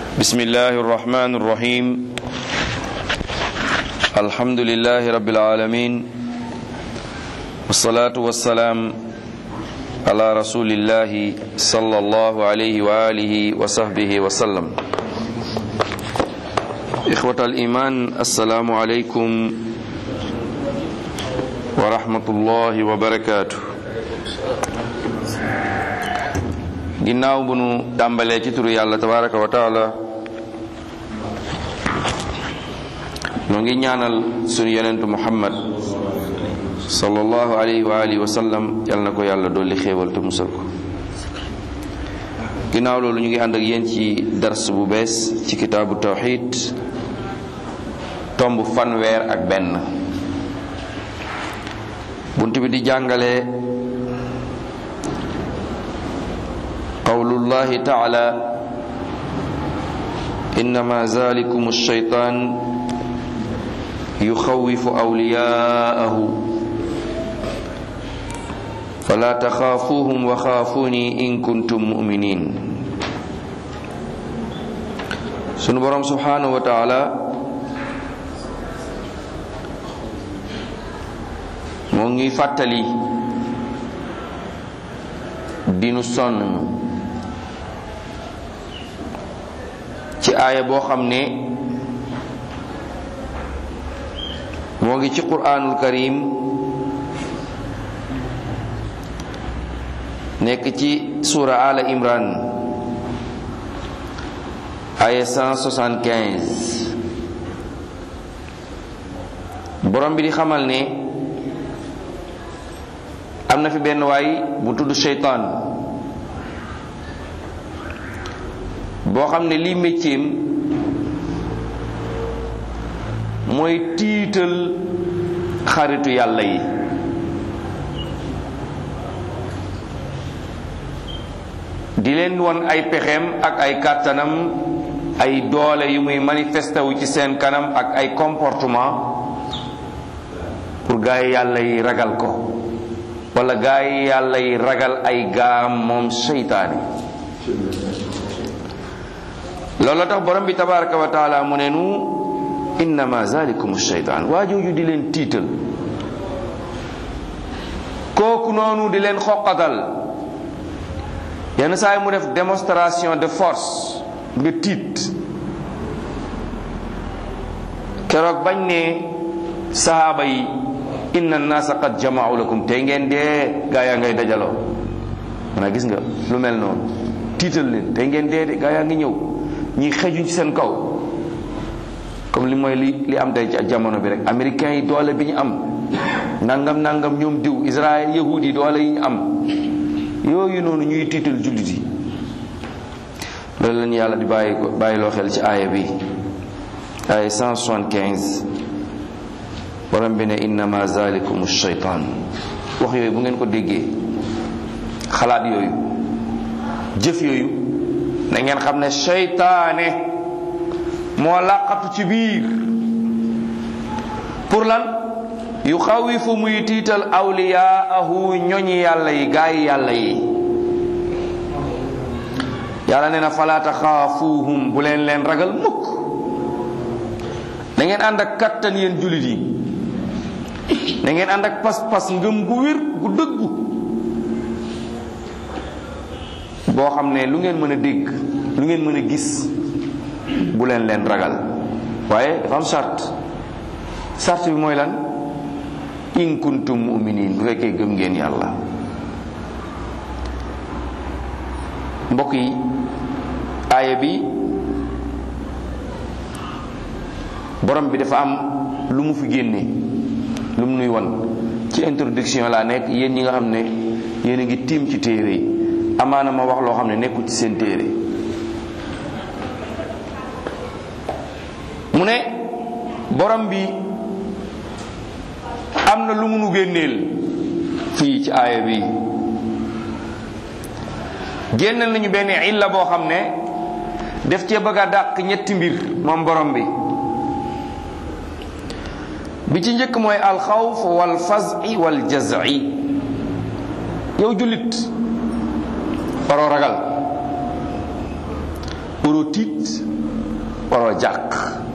بسم الله الرحمن الرحيم الحمد لله رب العالمين والصلاة والسلام على رسول الله صلى الله عليه وآله وصحبه وسلم إخوة الإيمان السلام عليكم ورحمة الله وبركاته ginnaaw bu nu tàmbalee ci turu yàlla tabaraka wa taala noo ngi ñaanal sunu yonentu muhammad sallallahu alayhi wa alihi wa sallam yal na ko yàlla dolli xéewal te musal ko ginnaaw loolu ñu ngi ànd ak yéen ci dars bu bees ci kitaabu tawxid tomb fanweer ak benn bunt bi di jàngale qawlullahi taala innama zalikum alshaytan yuxawifu awliyaahu fala taxaafuuhum wa xaafuni in kuntum muminin sunu boroom subhanahu wa taala moo ngi fàttali dinu sonn ci aaya boo xam ne moo ngi ci quraanul karim nekk ci suura ala imran aaya 175 borom bi di xamal ne am na fi benn waay bu tudd seytaan boo xam ne lii métier mooy tiital xaritu yàlla yi di leen won ay pexeem ak ay kàttanam ay doole yu muy manifesté wu ci seen kanam ak ay comportement pour gaa yi yàlla yi ragal ko wala gaa yi yàlla yi ragal ay gaam moom seytaane loolu tax borom bi tabaraka wa taala mu ne nu innama zalikum sheytaan waa jooju di leen tiital kooku noonu di leen xoqatal yenn saa yi mu def démonstration de force nga tiit keroog bañ ne sahaaba yi inna naasa qad jamaau lakum tey ngeen dee gaa yaa ngay dajaloo mana gis nga lu mel noonu tiital leen tey ngeen dee de gaa yaa ngi ñëw ñi xejuñ ci seen kaw comme li mooy li li am tey ci jamono bi rek américains yi doole bi ñu am nangam nangam ñoom diw Israël yahud yi doole yi ñu am yooyu noonu ñuy tiital jullit yi loolu lañu yàlla di bàyyi ko bàyyiloo xel ci aaya bi aaya 175 borom bi ne innama zalikum shaytan wax yooyu bu ngeen ko déggee xalaat yooyu jëf yooyu na ngeen xam ne seytaane moo làqatu ci biir pour lan yu xawifu muy tiital awliyaahu ñoñi yàlla yi gaa yi yàlla yi yàlla nee na falaa taxaafuuhum bu leen leen ragal mukk da ngeen ànd ak kattan yéen jullit yi da ngeen ànd ak pas-pas ngëm gu wér gu dëggu boo xam ne lu ngeen mën a dégg lu ngeen mën a gis bu leen leen ragal waaye dafa am charte charte bi mooy lan in kuntum muminin bu fekkee gëm ngeen yàlla mbokk yi aaya bi borom bi dafa am lu mu fi génne lu mu nuy won ci introduction laa nekk yéen ñi nga xam ne yéen a ngi tiim ci téere yi amaana ma wax loo xam ne nekkul ci seen téere mu ne borom bi am na lu mu nu génneel fii ci aaya bi génneel nañu benn illa boo xam ne def cee bëgg a dàq ñetti mbir moom borom bi bi ci njëkk mooy alxawf wal fazi wal jaz'i yow jullit waroo ragal waroo tiit waroo jàq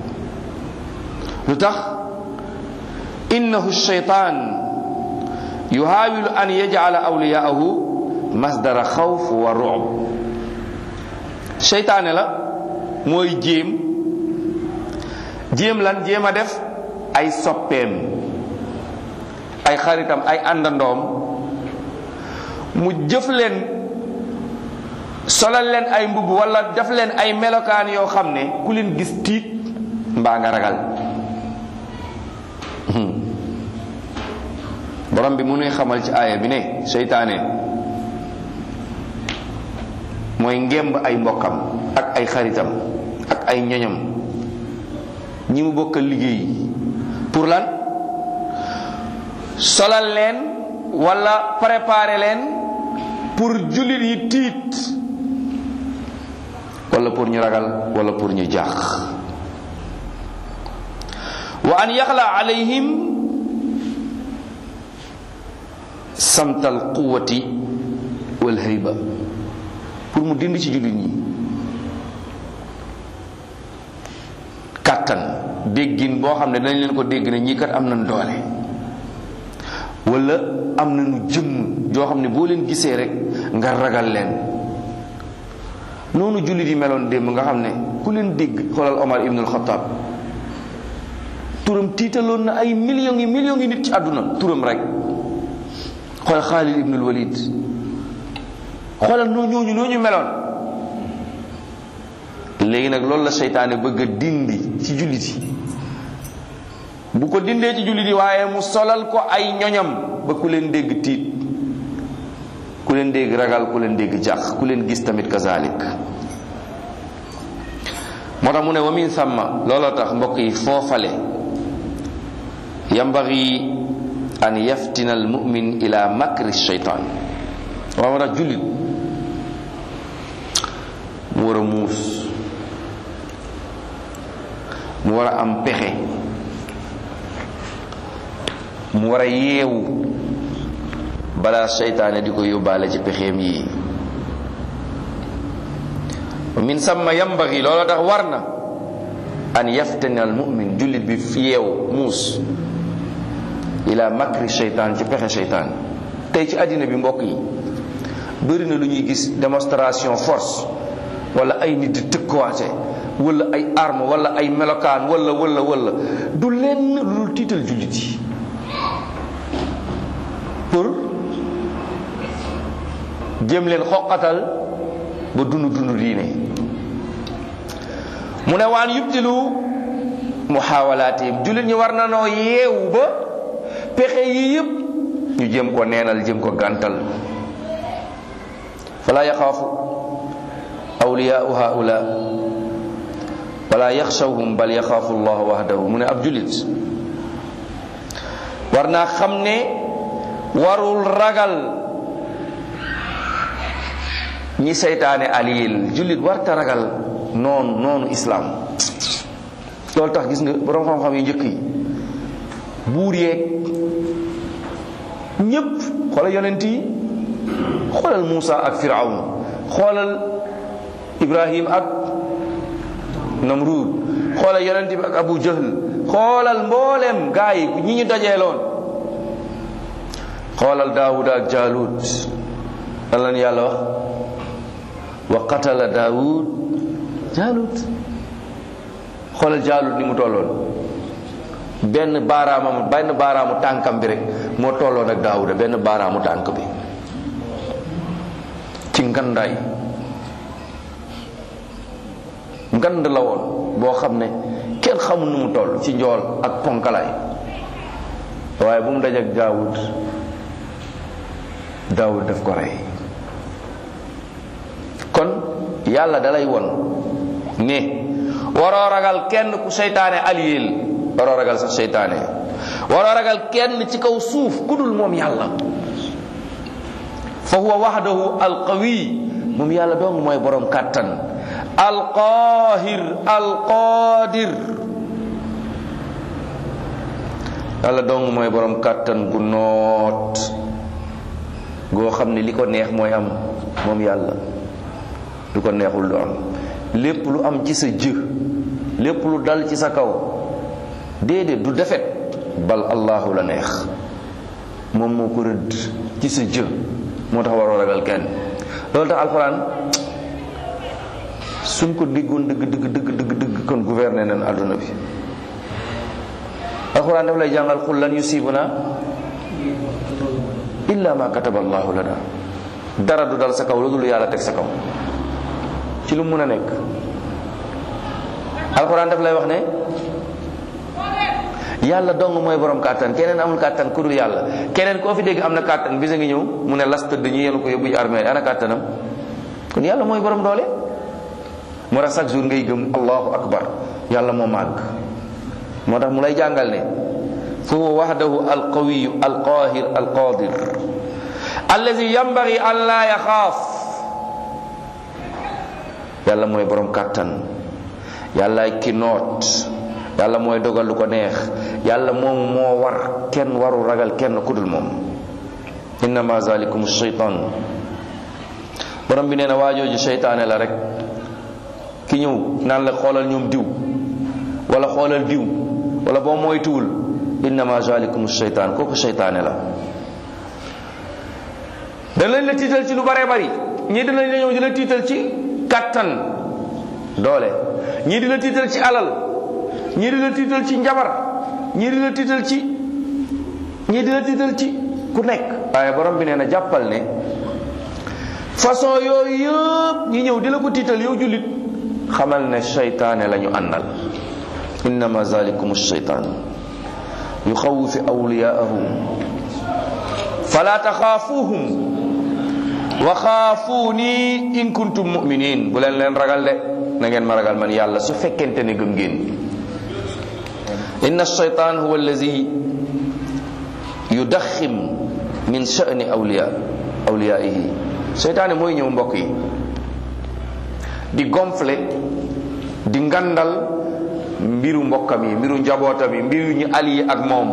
lu tax innahu shaytaan yuhaawilu an yajcala awliyaahu masdara xawf wa ru'b seytaane la mooy jéem jéem lan jéem a def ay soppeem ay xaritam ay àndandoom mu jëf leen solal leen ay mbubb wala def leen ay melokaan yoo xam ne ku leen gis tiit mbaa nga ragal borom bi mu nuy xamal ci aaya bi ne seytaane mooy ngemb ay mbokkam ak ay xaritam ak ay ñoñam ñi mu bokkal liggéey pour lan solal leen wala préparer leen pour jullit yi tiit wala pour ñu ragal wala pour ñu jaax wa an yaxla alayhim samtal quwati wal hayba pour mu dind ci jullit ñi kàttan déggin boo xam ne dañ leen ko dégg ne ñii kat am nañ doole wala am nañu jëmm joo xam ne boo leen gisee rek nga ragal leen noonu jullit yi meloon démb nga xam ne ku leen dégg xoolal Omar ibnul Xattaab turam tiitaloon na ay millions yi millions yi nit ci àdduna turam rek xoolal Xaalid ibnul Walid xoolal noo ñooñu ñooñu meloon léegi nag loolu la seytaane bëgg a dindi ci jullit yi bu ko dindee ci jullit yi waaye mu solal ko ay ñoñam ba ku leen dégg tiit ku leen dégg ragal ku leen dégg jàq ku leen gis tamit kazalik moo tax mu ne wa min samma looloo tax mbokk yi foofale yambagi an yaftina al mumin ila makri shaytan waaw moo tax jullit mu war a muus mu war a am pexe mu war a yeewu balaa seytaane di ko yóbbaale ci pexeem yi min samma yambagi looloo tax war na an yaftani al mumin jullit bi yeewu muus ila makri seytaan ci pexe seytaan tey ci àddina bi mbokk yi bëri na lu ñuy gis démonstration force wala ay nit di tëkkuwaate wala ay arme wala ay melokaan wala wala wala du lenn lu tiital jullit yi pour jëm leen xoqatal ba dund dund diine mu ne waan yubtilu muxaawalaatihim jullit ñi war na noo yeewu ba pexe yi yëpp ñu jëm ko neenal jëm ko gàntal fala yaxaafu awliyaau haula wala yaxshawhum bal yaxaafu allah wahdahu mu ne ab jullit war naa xam ne warul ragal ñi seytaane aliyil jullit warta ragal noonu noonu islaam loolu tax gis nga borom xam-xam yu njëkk yi buur yeeg ñépp xoolal yonent yi xoolal Muusa ak Firawn xoolal Ibrahim ak Namrud xoolal yonent bi ak Abu Jahl xoolal mboolem gaa yi ñi ñu dajeeloon xoolal Daawud ak Jaalut lan lañu yàlla wax wa qatala Daawud Jaalut xoolal Jaalut ni mu tolloon benn baaraamam benn baaraamu tànkam bi rek moo tolloon ak Daawuda benn baaraamu tànk bi ci ngandaay ngand la woon boo xam ne kenn xamul nu mu toll ci njool ak ponkalaay waaye bu mu dajak Daawud Daawud daf ko rey kon yàlla dalay won ne waroo ragal kenn ku seytaane aliyeel waroo ragal sax seytaane waroo ragal kenn ci kaw suuf ku dul moom yàlla fa huwa wahdahu alqawi moom yàlla dong mooy borom kàttan alqaahir alqaadir yàlla dong mooy borom kàttan gu noot goo xam ne li ko neex mooy am moom yàlla lu ko neexul du am lépp lu am ci sa jë lépp lu dal ci sa kaw déedéet du defet bal allahu la neex moom moo ko rëdd ci sa jë moo tax waroo ragal kenn loolu tax alxuraan suñ ko déggoon dëgg dëgg dëgg dëgg dëgg kon gouverner nañ àdduna bi alxuraan daf lay jàngal xul lan yusibuna illa ma kataba allahu lana dara du dal sa kaw lu dul yàlla teg sa kaw ci lu mun a nekk alxuraan daf lay wax ne yàlla dong mooy borom kàttan keneen amul kàttan ku dul yàlla keneen koo fi dégg am na kàttan bisa ngi ñëw mu ne las tëdd ñu yenu ko yóbbu ci armée ana kàttanam kon yàlla mooy borom doole moo tax chaque jour ngay gëm allahu akbar yàlla moo màgg moo tax mu lay jàngal ne fa huwa wahdahu alqawiyu alqahir alqadir allazi yambagi an laa yaxaaf yàlla mooy borom kàttan yàlla ki noot yàlla mooy dogal lu ko neex yàlla moom moo war kenn waru ragal kenn ku dul moom innama zalikum shaytan borom bi nee na waajooju seytaane la rek ki ñëw naan la xoolal ñoom diw wala xoolal diw wala boo moytuwul innama zalikum shaytan kooku seytaane la danañ la tiital ci lu bare bari ñii dinañ la ñëw di la tiital ci kattan doole ñii di la tiital ci alal ñii di la tiital ci njabar ñii di la tiital ci ñii di la tiital ci ku nekk waaye borom bi nee na jàppal ne façon yooyu yëpp ñi ñëw di la ko tiital yow jullit xamal ne seytaane la ñu àndal innama zalikum shaytan yuxawifu awliyaahu fala taxaafuuhum wa xaafuuni in kuntum muminin bu leen leen ragal de na ngeen ma ragal man yàlla su fekkente ne gëm ngeen inna shaytan huwa allazi yudaxim min sha'ni awliya awliyaihi seytaane mooy ñëw mbokk yi di gonfle di ngandal mbiru mbokkam yi mbiru njabootam yi mbiru ñu allié ak moom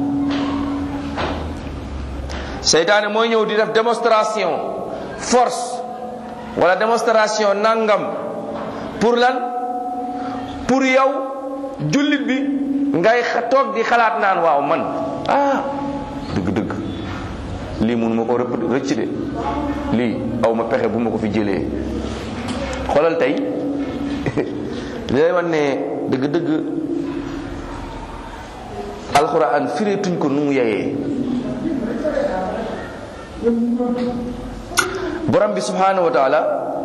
seytaane mooy ñëw di def démonstration force wala démonstration nangam pour lan pour yow jullit bi ngay toog di xalaat naan waaw man ah dëgg-dëgg lii mun ma ko rëpp rëcc de lii aw ma pexe bu ma ko fi jëlee xoolal tey lay wan ne dëgg-dëgg alxuraan fireetuñ ko nu mu yeyee borom bi subhanahu wa taala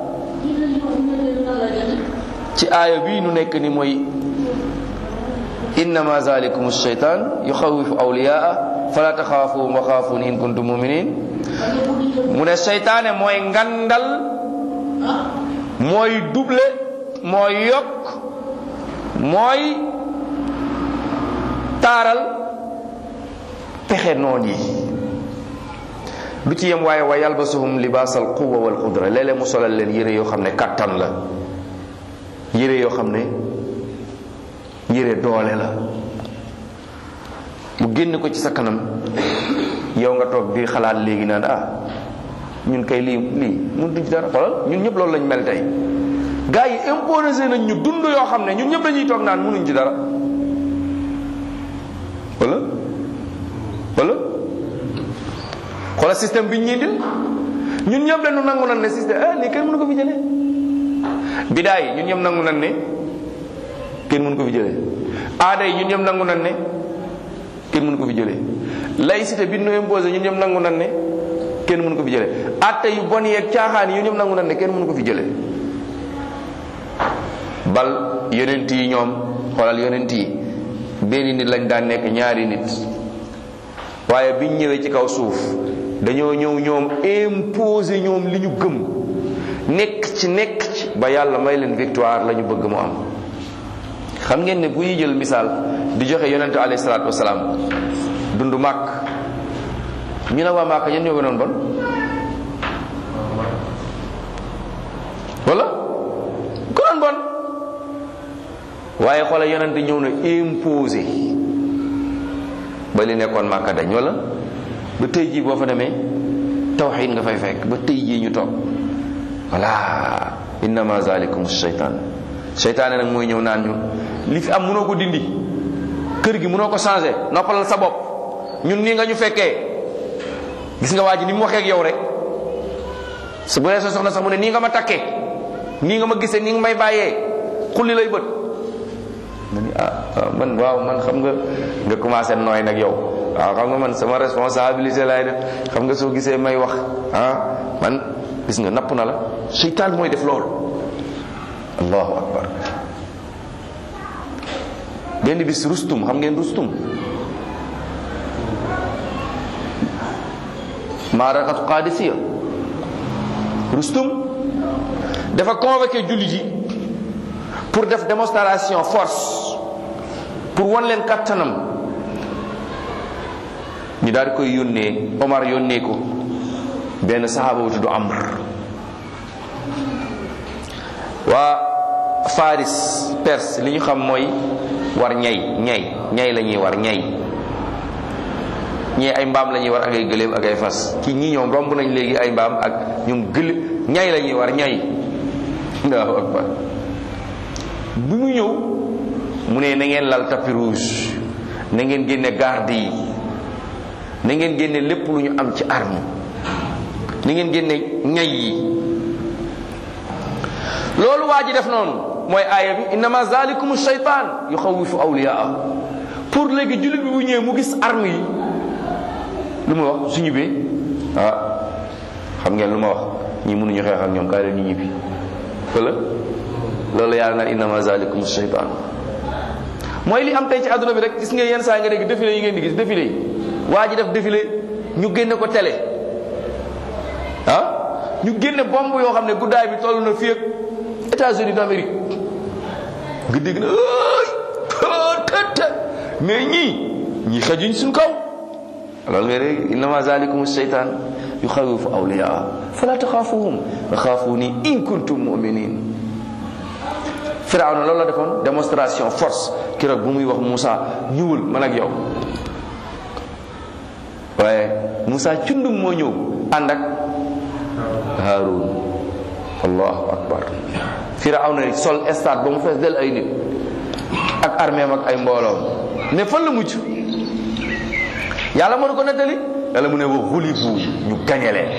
ci aaya bii nu nekk ni mooy innama zalikum shaytan yuxawifu awliyaa fala taxaafuhum wa xaafuun in kuntum muminin mu ne seytaane mooy ngandal mooy double mooy yokk mooy taaral pexe noon yi du ci yem waaye wa yalbasuhum libaasal quwa wal qudra léeg-léeg mu solal leen yére yoo xam ne kattan la yére yoo xam ne yére doole la mu génn ko ci sa kanam yow nga toog di xalaat léegi naan ah ñun kay lii lii mun duñ ci dara xoolal ñun ñëpp loolu lañ mel tey gars yi imposé nañ ñu dund yoo xam ne ñun ñëpp dañuy toog naan munuñ ci dara wala wala xoolal système bi ñu indil ñun ñëpp dañu nangu nan ne système ah lii kenn mënu ko fi jëlee bidaa yi ñun ñëpp nangu nan ne kenn mënu ko fi jëlee aada yi ñun ñëpp nangu nan ne kenn mënu ko fi jëlee laïcité bi ñu imposé ñun ñëpp nangu nan ne kenn mënu ko fi jëlee atte yu bon yeeg caaxaan yi ñun ñëpp nangu nan ne kenn mënu ko fi jëlee bal yonent yi ñoom xoolal yonent yi benn nit lañ daan nekk ñaari nit waaye biñ ñëwee ci kaw suuf dañoo ñëw ñoom imposé ñoom li ñu gëm nekk ci nekk ci ba yàlla may leen victoire la ñu bëgg mu am xam ngeen ne bu ñuy jël misaal di joxe yonente alayhi salaatu wasalaam dund màkk ñu ne waa màkk ñen ñoo gënoon bon wala gënoon bon waaye xoolal yonente ñëw na imposé ba li nekkoon màkka dañ wala ba tey jii boo fa demee tawxiid nga fay fekk ba tey jii ñu toog voilà innama zalikum shaytan seytaane nag mooy ñëw naan ñu li fi am mënoo ko dindi kër gi mënoo ko changé noppalal sa bopp ñun nii nga ñu fekkee gis nga waa ji ni mu waxee ak yow rek su bu dee sa soxna sax mu ne nii nga ma takkee nii nga ma gisee nii nga may bàyyee xulli lay bët nga ni ah man waaw man xam nga nga commencé nooy nag yow waaw xam nga man sama responsabilité laay def xam nga soo gisee may wax ah man gis nga napp na la seytaan mooy def loolu allahu akbar benn bis rustum xam ngeen rustum maarakatu qadisiya rustum dafa convoqué jullit yi pour def démonstration force pour wan leen kattanam ñu daal di koy yónnee Omar yónnee ko benn saxaaba bu tudd Amr waa Faris Perse li ñu xam mooy war ñay ñay ñay la ñuy war ñay ñee ay mbaam la ñuy war ak ay gëléem ak ay fas ci ñi ñoom romb nañ léegi ay mbaam ak ñoom gëlé ñay la ñuy war ñay allahu akbar bu mu ñëw mu ne na ngeen lal tapis rouge na ngeen génne garde yi na ngeen génne lépp lu ñu am ci arme na ngeen génne ñay yi loolu waa ji def noonu mooy aaya bi innama zalikum shaytan yuxawifu awliyaa pour léegi jullit bi bu ñëwee mu gis arme yi lu ma wax su ñibbee ah xam ngeen lu ma wax ñi mënuñu xeex ak ñoom kaay leen ñu ñibbi wala loolu yàlla naan innama zalikum shaytan mooy li am tey ci àdduna bi rek gis ngeen yenn saa nga dégg défilé yi ngeen di gis défilé yi waa ji def défilé ñu génne ko télé ah ñu génne bomb yoo xam ne guddaay bi toll na fii ak États-Unis d'Amérique nga dégg na ay tëtë mais ñii ñii xajuñ suñ kaw loolu nga dégg innama zalikum shaytan yuxawifu awliyaa fala taxaafuhum wa xaafuni in kuntum muminin Firawna loolu la defoon démonstration force keroog bu muy wax Moussa ñëwul man ak yow waaye Moussa cundum moo ñëw ànd ak Haarun allahu akbar Firawna sol stade ba mu fees del ay nit ak armée ak ay mbooloom mais fan la mujj yàlla mënu ko nettali yàlla mu ne wa xulibu ñu gañe leen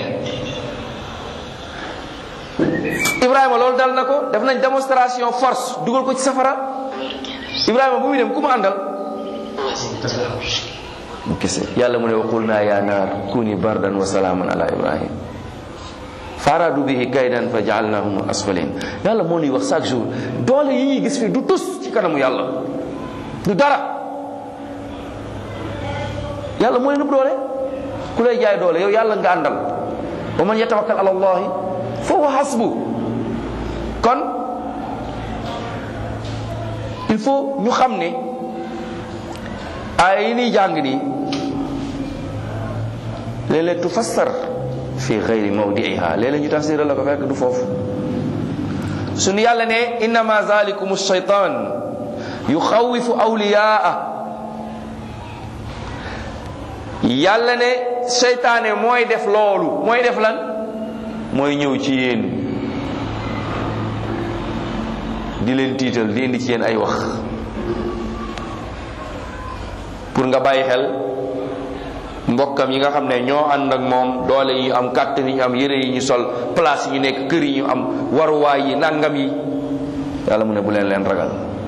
Ibrahima loolu dal na ko def nañ démonstration force dugal ko ci safara Ibrahima bu muy dem ku mu àndal mu kese yàlla mu ne wa qul naa ya naar kuni bardan wa salaaman ala ibrahim faradu bihi kaydan fa jaalnahum asfalin yàlla moo ñuy wax chaque jour doole yi ñuy gis fii du tus ci kanamu yàlla du dara yàlla moo leen ëpp doole ku lay jaay doole yow yàlla nga àndal wa man yatawakkal ala allahi fa huwa hasbu kon il faut ñu xam ne ay yi ñuy jàng nii léeg-léeg tufassar fi gayri mawdiiha léeg-léeg ñu tafsira la ko fekk du foofu suñu yàlla ne innama zalikum shaytan yuxawifu awliyaa yàlla ne seytaane mooy def loolu mooy def lan mooy ñëw ci yéen di leen tiital di indi ci yéen ay wax pour nga bàyyi xel mbokkam yi nga xam ne ñoo ànd ak moom doole yi ñu am kàttan yi ñu am yére yi ñu sol place yi ñu nekk kër yi ñu am waruwaay yi nangam yi yàlla mu ne bu leen leen ragal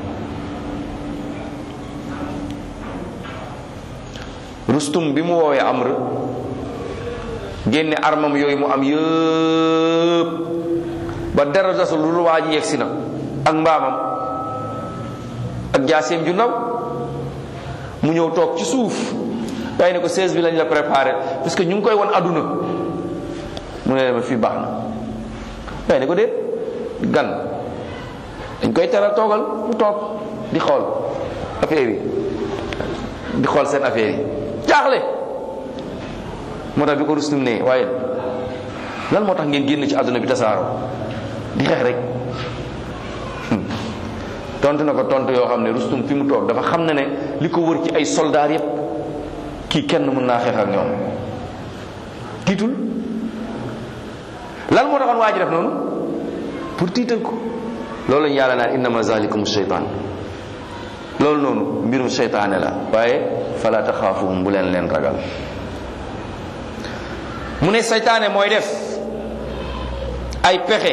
rustum bi mu woowee amr génne armam yooyu mu am yëpp ba dara dasul lu waa ji yegsi na ak mbaamam ak jaaseem ju ndaw mu ñëw toog ci suuf day ne ko 16 bi lañ la préparé parce que ñu ngi koy won àdduna mu ne ma fii baax na day ne ko déet gan dañ koy teral toogal mu toog di xool affaire yi di xool seen affaire yi jaaxle moo tax bi ko rustum ne waaye lan moo tax ngeen génn ci àdduna bi tasaaroo di xeex rek tontu na ko tontu yoo xam ne rustum fi mu toog dafa xam ne ne li ko wër ci ay soldaar yépp kii kenn mën naa xeex ak ñoom tiitul lan moo taxoon waa ji def noonu pour tiital ko loolu lañu yàlla naan innama zalikum sheytaan loolu noonu mbirum seytaane la waaye fala taxaafuhum bu leen leen ragal mu ne seytaane mooy def ay pexe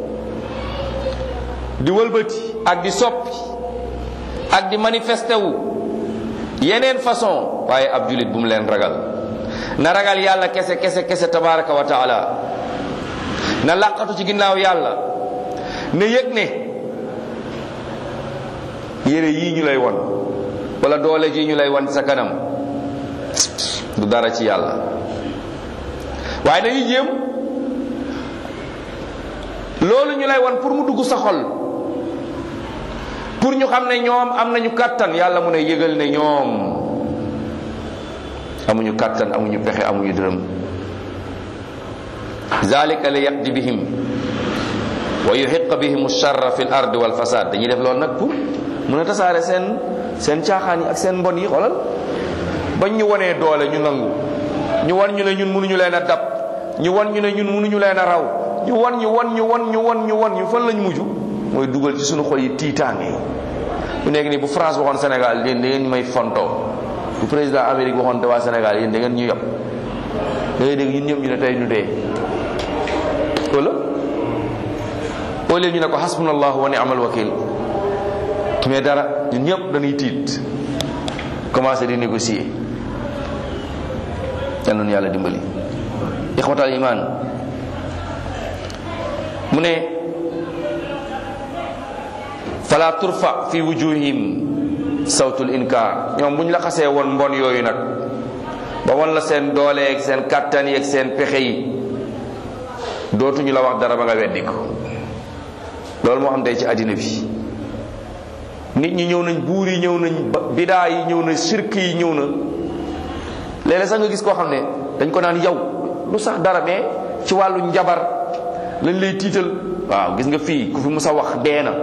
di wëlbati ak di soppi ak di manifesté wu yeneen façon waaye ab julit bu mu leen ragal na ragal yàlla kese kese kese tabaraka wa taala na làqatu ci ginnaaw yàlla ne yëg ne yére yii ñu lay won wala doole ji ñu lay won sa kanam du dara ci yàlla waaye dañuy jéem loolu ñu lay won pour mu dugg sa xol pour ñu xam ne ñoom am nañu kàttan yàlla mu ne yëgal ne ñoom amuñu kàttan amuñu pexe amuñu dërëm zalika li yaqdi bihim wa yuhiqa bihim charra fi l ard wal fasad dañuy def loolu nag pour mun a tasaare seen seen caaxaan yi ak seen mbon yi xoolal bañ ñu wonee doole ñu nangu ñu wan ñu ne ñun mënuñu leen a dab ñu wan ñu ne ñun mënuñu leen a raw ñu wan ñu wan ñu wan ñu wan ñu wan ñu fan lañ mujj mooy dugal ci suñu xol yi tiitaange bu nekk nii bu France waxoon Sénégal yéen da ngeen may fontoo bu président Amérique waxoon te waa Sénégal yéen da ngeen ñu yab da ngay dégg ñun ñëpp ñu ne tey ñu dee wala au lieu ñu ne ko hasbunallahu wa ni'mal wakil mais dara ñun ñëpp dañuy tiit commencé di négocier yal nañu yàlla dimbali ixwatal iman mu ne fala turfa fi wujuhim sawtul inkar ñoom bu ñu la xasee woon mbon yooyu nag ba won la seen doole ak seen kàttan yi ak seen pexe yi dootuñu la wax dara ba nga weddi ko loolu moo xam tey ci àddina bi nit ñi ñëw nañ buur yi ñëw nañ bidaa yi ñëw na sirk yi ñëw na léeg-léeg sax nga gis koo xam ne dañ ko naan yow lu sax dara mais ci wàllu njabar lañ lay tiital waaw gis nga fii ku fi musa wax dee na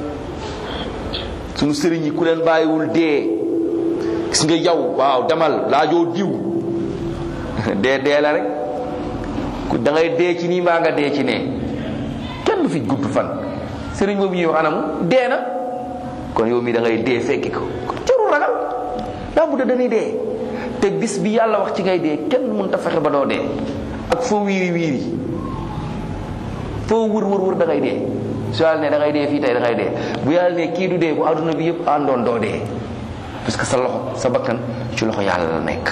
sunu sëriñ yi ku leen bàyyiwul dee gis nga yow waaw demal laajoo diw dee dee la rek ku da ngay dee ci nii mbaa nga dee ci nee kenn du fi gudd fan sëriñ boobu ñuy wax anamu dee na kon yow mii da ngay dee fekki ko jarul ragal daa budda dañuy dee te bis bi yàlla wax ci ngay dee kenn mën ta fexe ba doo dee ak foo wiiri wiiri foo wër wër wër da ngay dee su yàlla ne da ngay dee fii tey da ngay dee bu yàlla ne kii du dee bu àdduna bi yëpp àndoon doo dee parce que sa loxo sa bakkan ci loxo yàlla la nekk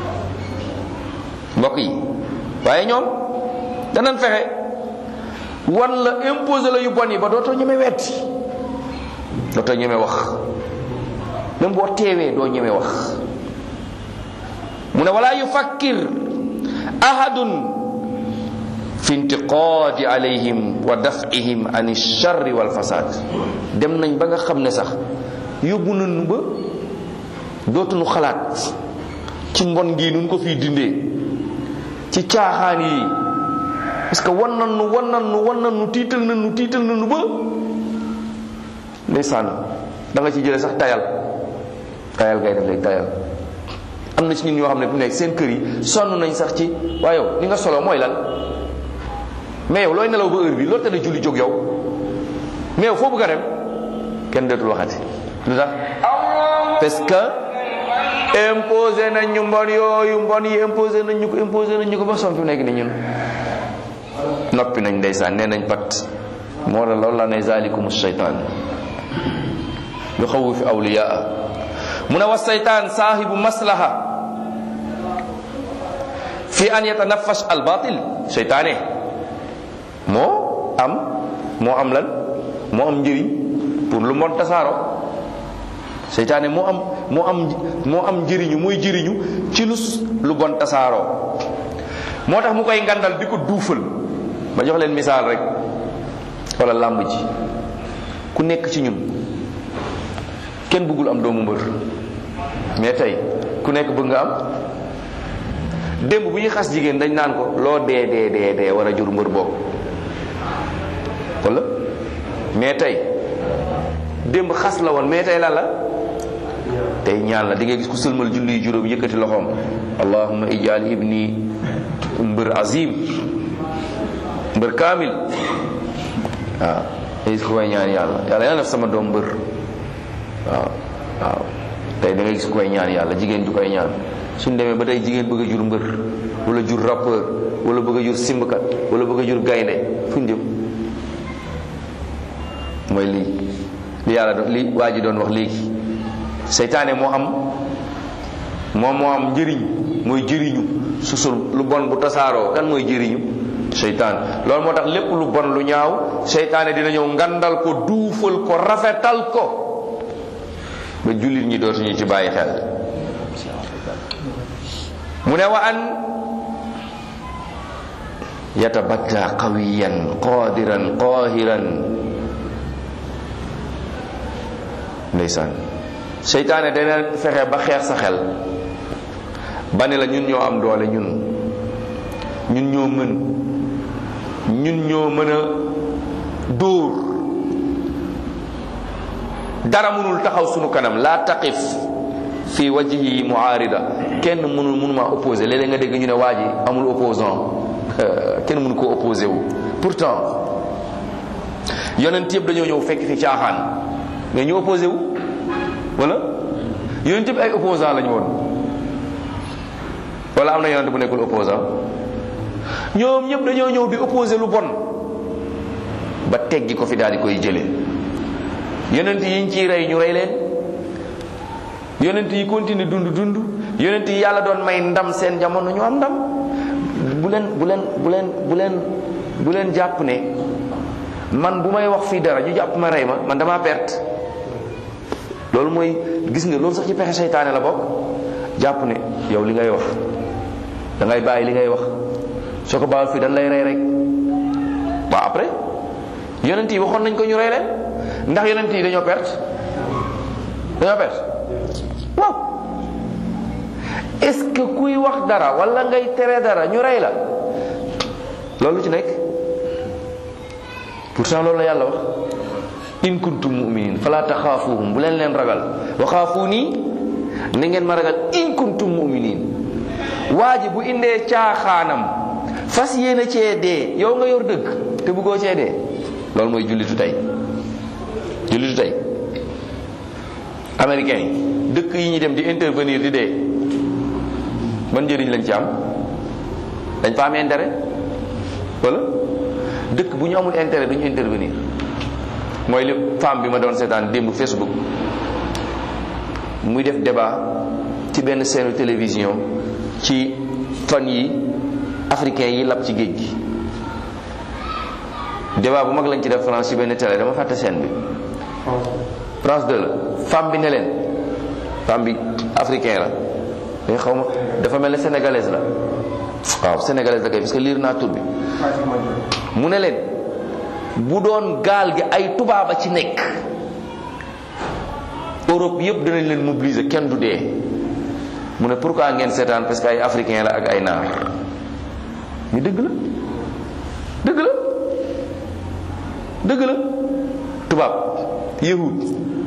mbokk yi waaye ñoom danañ fexe wan la imposer la yu bon yi ba dootoo ñeme wetti dootoo ñeme wax même boo teewee doo ñeme wax mu ne wala yufakkir ahadun fi intiqaadi alayhim wa daf'ihim an alcharri walfasad dem nañ ba nga xam ne sax yóbbu nañu ba dootuñu xalaat ci mbon gi nun ko fii dindee ci caaxaan yi parce que wan nan nu wan nan nu wan nan nu tiital nan nu tiital nan nu ba ndeysaan da nga ci jële sax tayal tayal ngay def léegi tayal am na ci ñun ñoo xam ne bu nekk seen kër yi sonn nañ sax ci waaye yow li nga solo mooy lan mais yow looy nelaw ba heure bi loolu te julli jóg yow mais yow foo bëgg a dem kenn dootul waxati lu tax parce que imposé nañ ñu mbon yooyu mbon yi imposé nañ ñu ko imposé nañ ñu ko ba son fi nekk ni ñun noppi nañ ndeysaan nee nañ pat moo la loolu la ne zalikum shaytan yu xawu fi awliyaa mu ne wa saytaan saahibu maslaha fi an yatanafash al batil seytaane moo am moo am lan moo am njëriñ pour lu mon tasaaro seytaane moo am moo am moo am njëriñu mooy jëriñu ci lu lu bon tasaaroo moo tax mu koy ngandal di ko duufal ma jox leen misaal rek wala làmb ji ku nekk ci ñun kenn bëggul am doomu mbër mais tey ku nekk bëgg nga am démb bu ñuy xas jigéen dañ naan ko loo dee dee dee dee war a jur mbër boobu wala mais tey démb xas la woon mais tey lan la tey ñaan la di nga gis ku sëlmal julli juróom yëkkati loxoom allahumma ijal ibni mbër azim mbër kaamil waaw nga gis ku koy ñaan yàlla yàlla yàlla def sama doom mbër waaw waaw tey da ngay gis ku koy ñaan yàlla jigéen ju koy ñaan suñ demee ba tey jigéen bëgg a jur mbër wala jur rappeur wala bëgg a jur simbkat wala bëgg a jur gaynde fu ñu jëm mooy lii li yàlla doon li waa ji doon wax léegi seytaane moo am moom moo am njëriñ mooy jëriñu susul lu bon bu tasaaroo kan mooy jëriñu seytaan loolu moo tax lépp lu bon lu ñaaw seytaane dina ñëw ngandal ko duufal ko rafetal ko ba jullit ñi dootuñu ci bàyyi xel mu ne wa an yatabatta qawiyan qadiran qahiran ndeysaan seytaane dana fexe ba xeex sa xel ba ne la ñun ñoo am doole ñun ñun ñoo mën ñun ñoo mën a dóor dara mënul taxaw sunu kanam la taqif fi wajhi muarida kenn mënul mënuma opposé léeg-léeg nga dégg ñu ne waa ji amul opposant kenn mënu ko opposé wu pourtant yonent yëpp dañoo ñëw fekk fi caaxaan mais ñu opposé wu wala yonent yëpp ay opposant lañu woon wala am na yonent bu nekkul opposant ñoom ñëpp dañoo ñëw di opposé lu bon ba teggi ko fi daal di koy jëlee yonent yi ñu ciy rey ñu rey leen yonent yi continue dund dund yonent yi yàlla doon may ndam seen jamono ñu am ndam bu leen bu leen bu leen bu leen bu leen jàpp ne man bu may wax fii dara ñu jàpp ma rey ma man damaa perte loolu mooy gis nga loolu sax ci pexe seytaane la bokk jàpp ne yow li ngay wax da ngay bàyyi li ngay wax soo ko bàyyil fii dañ lay rey rek waaw après yonent yi waxoon nañ ko ñu rey leen ndax yonent yi dañoo perte dañoo perte waaw est-ce que kuy wax dara wala ngay tere dara ñu rey la loolu ci nekk pourtant loolu la yàlla wax in kuntum mu'minin fala taxaafuhum bu leen leen ragal wa xaafuuni na ngeen ma ragal in kuntum mu'minin waa ji bu indee caaxaanam fas yéene cee dee yow nga yor dëgg te bëggoo cee dee loolu mooy jullitu tey jullitu tey américain yi dëkk yi ñuy dem di intervenir di dee ban njëriñ lañ ci am dañ fa am intérêt wala dëkk bu ñu amul intérêt duñu intervenir mooy li femme bi ma doon seetaan démb Facebook muy def débat ci benn seenu télévision ci fan yi africain yi lab ci géej gi débat bu mag lañ ci def France ci benn télé dama fàtte scène bi France 2 la femme bi ne leen femme bi africain la mais xaw ma dafa mel ne sénégalaise la waaw sénégalaise la kay parce que liir naa tur bi mu ne leen bu doon gaal gi ay tubaaba ci nekk Europe yëpp danañ leen mobiliser kenn du dee mu ne pourquoi ngeen seetaan parce que ay africain la ak ay naar ñu dëgg la dëgg la dëgg la tubaab yahud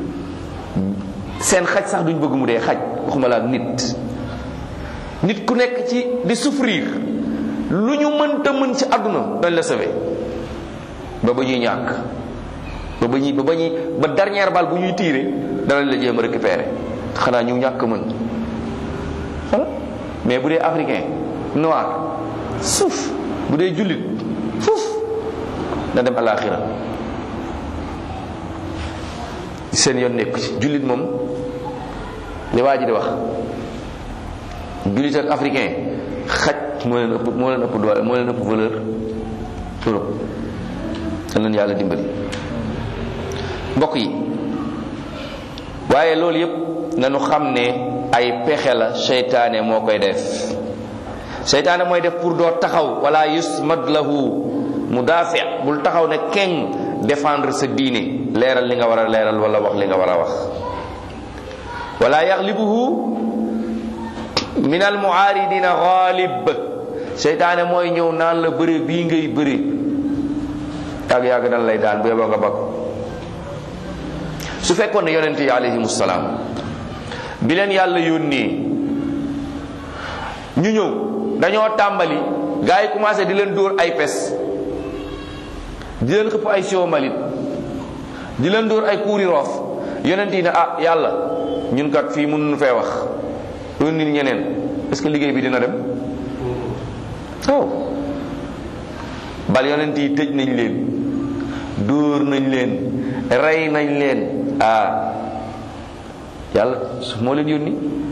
seen xaj sax duñ bëgg mu dee xaj waxuma la ak nit nit ku nekk ci di souffrir lu ñu mënta mën ci àdduna dañ la sauver ba ba ñuy ñàkk ba ba ñuy ba ba ñuy ba dernière balle bu ñuy tiire danañ la jéem a récupérer xanaa ñu ñàkk mën voilà mais bu dee africain noir suuf bu dee jullit fuuf na dem alaxira seen yoon nekku ci jullit moom li waa ji di wax jullit ak africain xaj moo leen ëpp moo leen ëpp doole moo leen ëpp valeur Europe dañ leen yàlla dimbali mbokk yi waaye loolu yépp nañu xam ne ay pexe la seytaane moo koy def seytaane mooy def pour doo taxaw wala yusmad lahu mudaafi bul taxaw ne keng défendre sa diine leeral li nga war a leeral wala wax li nga war a wax wala yaxlibuhu min al muaaridina ghalib seytaane mooy ñëw naan la bëre bii ngay bëre yàgg yàgg dan lay daan bu yeboo nga bakk su fekkoon ne yonente yi alayhimu salaam bi leen yàlla yónnee ñu ñëw dañoo tàmbali gars yi commencé di leen dóor ay pes di leen xëpp ay siwo mbalit di leen dóor ay kuuri roof yonent yi ne ah yàlla ñun kat fii mënuñu fee wax loolu nit ñeneen est-ce que liggéey bi dina dem waaw bal yonent yi tëj nañ leen dóor nañ leen rey nañ leen ah yàlla moo leen yónni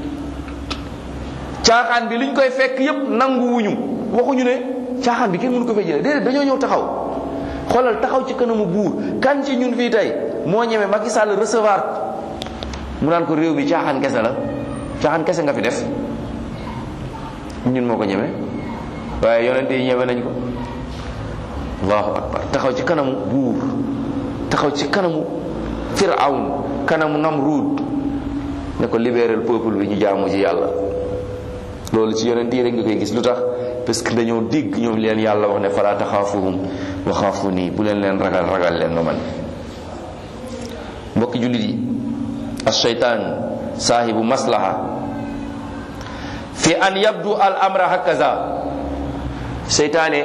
caaxaan bi liñ koy fekk yépp nanguwuñu waxuñu ne caaxaan bi kenn mënu ko fay jëlee déedéet dañoo ñëw taxaw xoolal taxaw ci kanamu buur kan ci ñun fii tey moo ñeme Macky Sall recevoir mu naan ko réew mi caaxaan kese la caaxaan kese nga fi def ñun moo ko ñeme waaye yonente yi ñeme nañ ko allahu akbar taxaw ci kanamu buur taxaw ci kanamu firawn kanamu namruud ne ko libéral peuple bi ñu jaamu ci yàlla loolu ci yonent yi rek nga koy gis lu tax parce que dañoo dégg ñoom leen yàlla wax ne fala taxaafuhum wa xaafu nii bu leen leen ragal ragal leen ma man mbokki jullit yi alcheytaan saahibu maslaha fi an yabdu al amra hakaza seytaane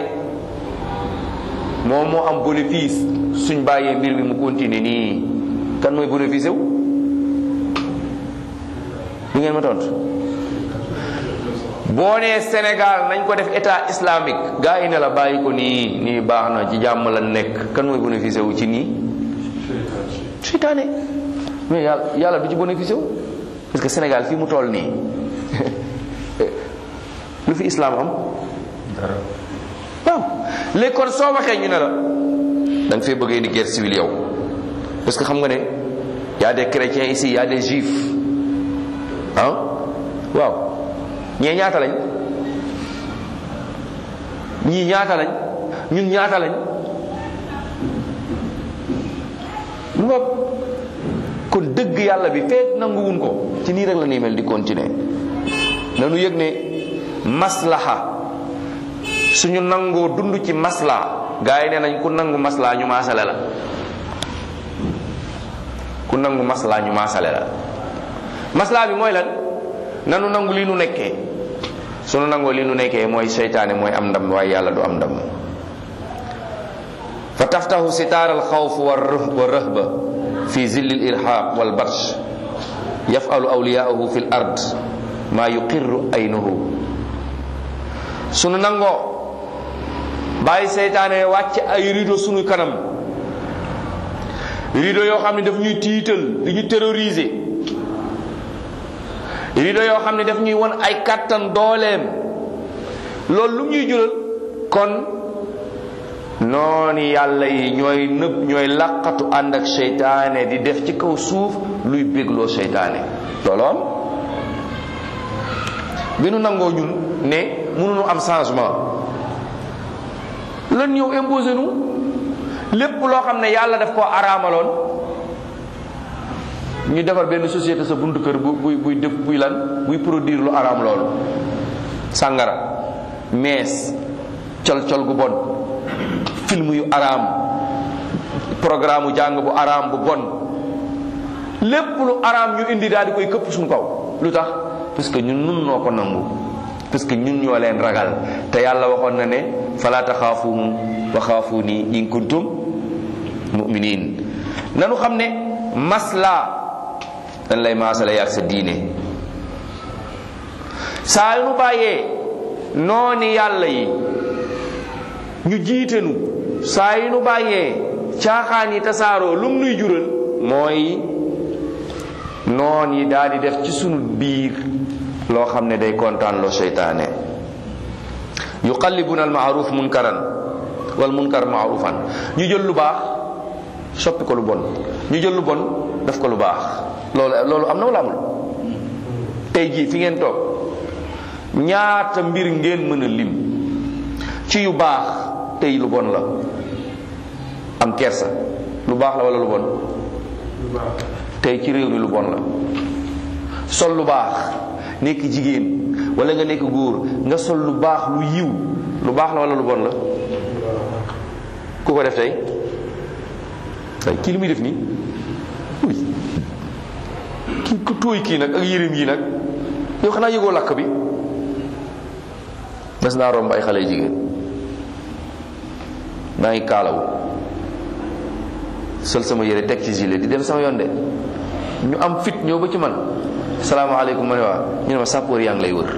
moom moo am bénéfice suñ bàyyee mbir mi mu continuer nii kan mooy bénéfice wu du ngeen ma tontu boo nee Sénégal nañ ko def état islamique gaa yi ne la bàyyi ko nii nii baax na ci jàmm la nekk kan mooy bénéfice wu ci nii seytaane mais yàlla yàlla du ci bénéfice wu parce que Sénégal fii mu toll nii lu fi islam am waaw léegi kon soo waxee ñu ne la da nga fee bëgg indi guerre civile yow parce que xam nga ne y a des chrétiens ici y a des juifs ah waaw ñee ñaata lañ ñii ñaata lañ ñun ñaata lañ lu nga kon dëgg yàlla bi feet nanguwun ko ci nii rek la nii mel di continuer nanu yëg ne maslaha suñu nangoo dund ci masla gaa yi nee nañ ku nangu masla ñu maasale la ku nangu masla ñu maasale la masla bi mooy lan nanu nangu li nu nekkee sunu nangoo li nu nekkee mooy seytaane mooy am ndam waaye yàlla du am ndam fa taftahu sitaar alxawf wa rahba fi zilli alirhaq walbatsh yafalu awliyaahu fi l ard maa yuqirru aynuhu sunu nangoo bàyyi seytaane wàcc ay rido sunu kanam rido yoo xam ne daf ñuy tiital di ñu terroriser rido yoo xam ne daf ñuy won ay kàttan dooleem loolu lu ñuy jural kon noonu yàlla yi ñooy nëb ñooy laqatu ànd ak seytaane di def ci kaw suuf luy bégloo seytaane loolu am bi nu nangoo ñun ne mënuñu am changement lan ñëw imposé nu lépp loo xam ne yàlla daf koo araamaloon ñu defar benn société sa buntu kër bu buy buy def buy lan buy produire lu araam loolu sàngara mees col col gu bon film yu araam programme jàng bu araam bu bon lépp lu araam ñu indi daal di koy këpp suñu kaw lu tax parce que ñun nun noo ko nangu parce que ñun ñoo leen ragal te yàlla waxoon na ne fala taxaafuhum wa xaafuni in kuntum muminin nanu xam ne masla dañ lay maasale yaag sa diine saa yu nu bàyyee nooni yàlla yi ñu jiitenu saa yu nu bàyyee caaxaan yi tasaaroo lum nuy jural mooy noon yi daal di def ci sunu biir loo xam ne day kontaan loo seytaane yuqallibuna almaaruf munkaran wal munkar maarufan ñu jël lu baax soppi ko lu bon ñu jël lu bon def ko lu baax loolu loolu am na wala amul tey jii fi ngeen toog ñaata mbir ngeen mën a lim ci yu baax tey lu bon la am kersa lu baax la wala lu bon tey ci réew mi lu bon la sol lu baax nekk jigéen wala nga nekk góor nga sol lu baax lu yiw lu baax la wala lu bon la ku ko def tey tey kii li muy def nii uy kii ku tóoy kii nag ak yërëm yi nag yow xanaa yëgoo lakk bi mas naa romb ay xale jigéen maa ngi kaalawu sol sama yére teg ci gilet di dem sama yoon de ñu am fit ñëw ba ci man salaamaaleykum ma ne waa ñu ne ma sappoor yaa ngi lay wër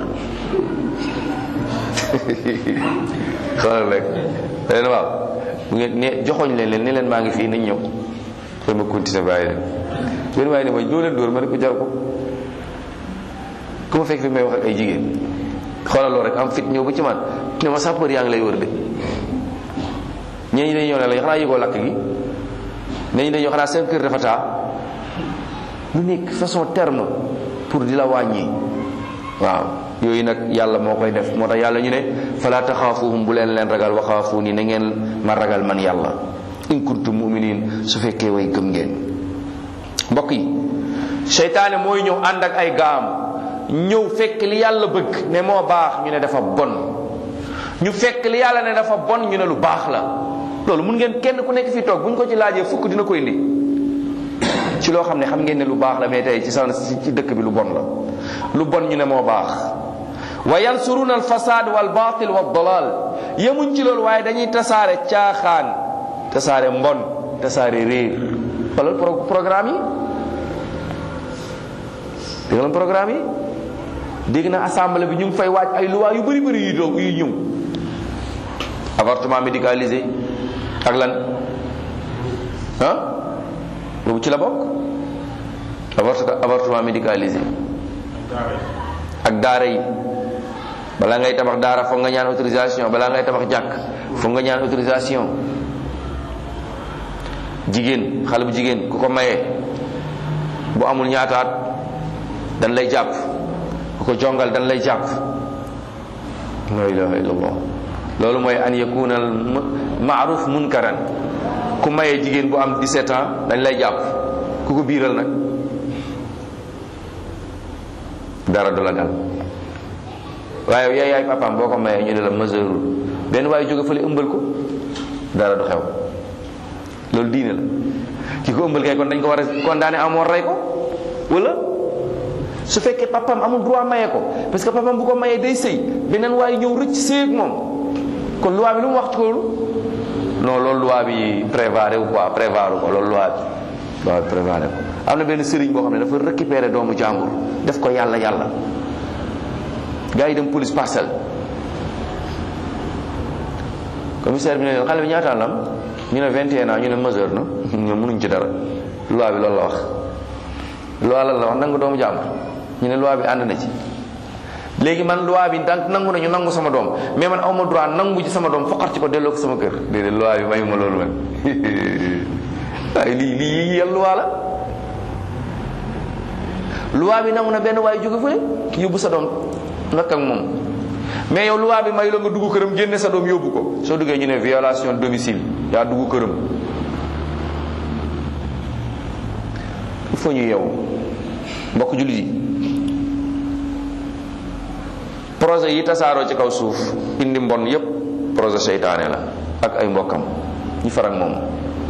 xoolal rek leen waaw bu ngeen ne joxoñ leen leen ne leen maa ngi fii nañ ñëw ba ma continuer bàyyi leen benn waaye ne ma doo leen dóor ma ne ko jar ko ku ma fekk fi may wax ak ay jigéen xoolal loolu rek am fit ñëw ba ci man ne ma sappoor yaa ngi lay wër de ñee ñi dañu ñëw ne la xanaa yëgoo lakk gi ñee ñi dañu xanaa seen kër dafa taa lu nekk façon terme pour di la wàññi waaw yooyu nag yàlla moo koy def moo tax yàlla ñu ne fala taxaafuhum bu leen leen ragal waxaafu ni na ngeen ma ragal man yàlla in kuntum muminin su fekkee way gëm ngeen mbokk yi seytaane mooy ñëw ànd ak ay gaam ñëw fekk li yàlla bëgg ne moo baax ñu ne dafa bon ñu fekk li yàlla ne dafa bon ñu ne lu baax la loolu mun ngeen kenn ku nekk fii toog bu ñu ko ci laajee fukk dina ko indi ci loo xam ne xam ngeen ne lu baax la mais tey ci sa ci dëkk bi lu bon la lu bon ñu ne moo baax wa yansuruna alfasad wal batil wa dalal yemuñ ci loolu waaye dañuy tasaare caaxaan tasaare mbon tasaare réer xoolal programme yi dégg nga programme yi dégg na assemblée bi ñu ngi fay waaj ay loi yu bëri bëri yu doog yu ñëw avortement médicalisé ak lan ah boobu ci la bokk avortement médicalisé ak daara yi balaa ngay tabax daara foog nga ñaan autorisation balaa ngay tabax jàkk foog nga ñaan autorisation jigéen xale bu jigéen ku ko mayee bu amul ñaataat dan lay jàpp ku ko jongal dan lay jàpp la ilaha illallah loolu mooy an yakuna al maaruf munkaran ku mayee jigéen bu am 17 ans dañ lay jàpp ku ko biiral nag dara du la dal waaye yaay yaay papaam boo ko mayee ñu ne la majeurul benn waaye jóge fële ëmbal ko dara du xew loolu diine la ki ko ëmbal kay kon dañ ko war a condamné amoon rey ko wala su fekkee papaam amul droit maye ko parce que papaam bu ko mayee day sëy beneen waaye ñëw rëcc sëy ak moom kon loi bi lu mu wax ci loolu non loolu loi bi prévaré wu quoi prévaré ko loolu loi bi loi bi prévaré ko am na benn sëriñ boo xam ne dafa récupérer doomu jàmbur def ko yàlla yàlla gars yi dem police parcelle commissaire bi ne leen xale bi ñaataan la am ñu ne 21 ans ñu ne majeur na ñoom mënuñ ci dara loi bi loolu la wax loi lan la wax nangu doomu jàmbur ñu ne loi bi ànd na ci léegi man loi bi daan nangu nañu nangu sama doom mais man awma droit nangu ci sama doom foqar ci ko delloo ko sama kër déedéet loi bi mayuma loolu man waaye lii lii yal loi la loi bi nangu na benn waaye jóge fële yóbbu sa doom nga ak moom mais yow loi bi may la nga dugg këram génne sa doom yóbbu ko soo duggee ñu ne violation domicile yaa dugg këram il faut ñu yow mbokk jullit yi projet yi tasaaroo ci kaw suuf indi mbon yépp projet seytaane la ak ay mbokkam ñu far ak moom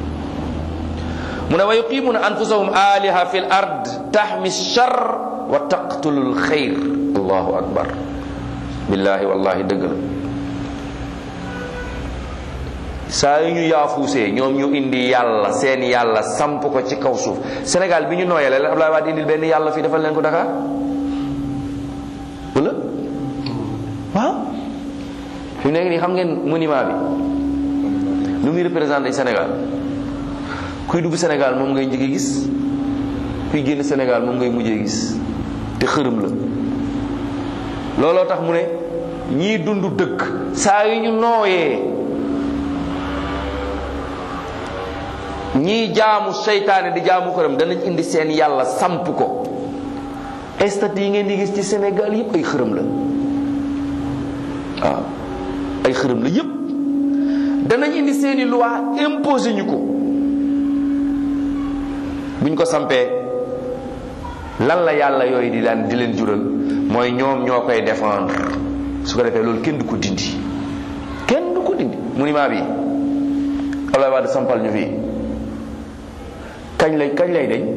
mu ne wa yuqimuna anfusahum aliha fi l ard taxmi char wa taqtulu l xayr allahu akbar billahi wallahi dëgg la saa yu ñu yaafuusee ñoom ñu indi yàlla seen yàlla samp ko ci kaw suuf Sénégal bi ñu nooyalee leen Abdoulaye Wade indil benn yàlla fii defal leen ko Dakar wala waaw fi mu nekk nii xam ngeen monument bi lu muy représenté Sénégal kuy dugg Sénégal moom ngay njëkkee gis kuy génn Sénégal moom ngay mujjee gis te xërëm la looloo tax mu ne ñii dund dëkk saa yu ñu nooyee ñii jaamu seytaane di jaamu xërëm danañ indi seen yàlla samp ko estat yi ngeen di gis ci Sénégal yépp ay xërëm la waaw ay xërëm la yépp danañ indi seeni loi imposé ñu ko buñ ko sampee lan la yàlla yooyu di daan di leen jural mooy ñoom ñoo koy défendre su ko defee loolu kenn du ko dindi kenn du ko dindi monument bi Abdoulaye Wade sampal ñu fii kañ lay kañ lay deñ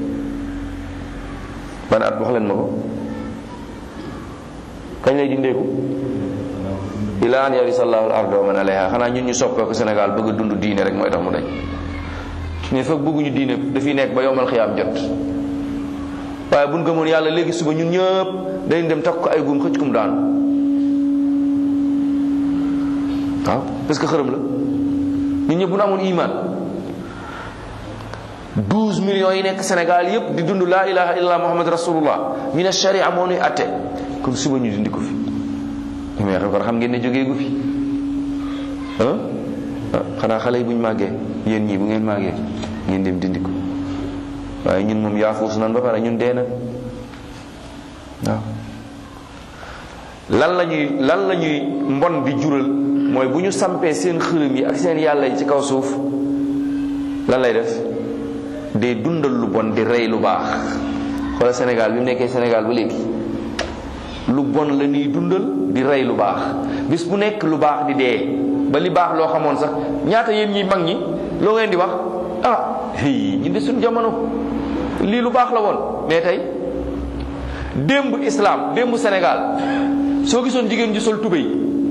ban at wax leen ma ko kañ lay dindeeku ila an yarisa allahu al arda wa man alayha xanaa ñun ñu soppee ko Sénégal bëgg a dund diine rek mooy tax mu dañ mais foog bëgguñu diine dafiy nekk ba yomal xiyaam jot waaye buñ gëmoon yàlla léegi suba ñun ñëpp dañ dem takk ko ay guum xëcc kum daanu waaw parce que xërëm la ñun ñëpp bu ñu amoon iman 12 millions yi nekk Sénégal yëpp di dund laa ilaha illallah muhammad rasulullah ñu ne sharia moo nuy atte kon suba ñu dindi ko fi mais kon xam ngeen ne jógee gu fi ah xanaa xale yi bu ñu màggee yéen ñii bu ngeen màggee ngeen dem dindi ko waaye ñun moom yaafuus nan ba pare ñun dee na waaw lan la ñuy lan la ñuy mbon di jural mooy bu ñu sampee seen xërëm yi ak seen yàlla yi ci kaw suuf lan lay def day dundal lu bon di rey lu baax xoolal Sénégal bi mu nekkee Sénégal ba léegi lu bon la ñuy dundal di rey lu baax bis bu nekk lu baax di dee ba li baax loo xamoon sax ñaata yéen ñi mag ñi loo ngeen di wax ah hey ñu de suñu jamono lii lu baax la woon mais tey démb islam démb Sénégal soo gisoon jigéen ji sol tubéy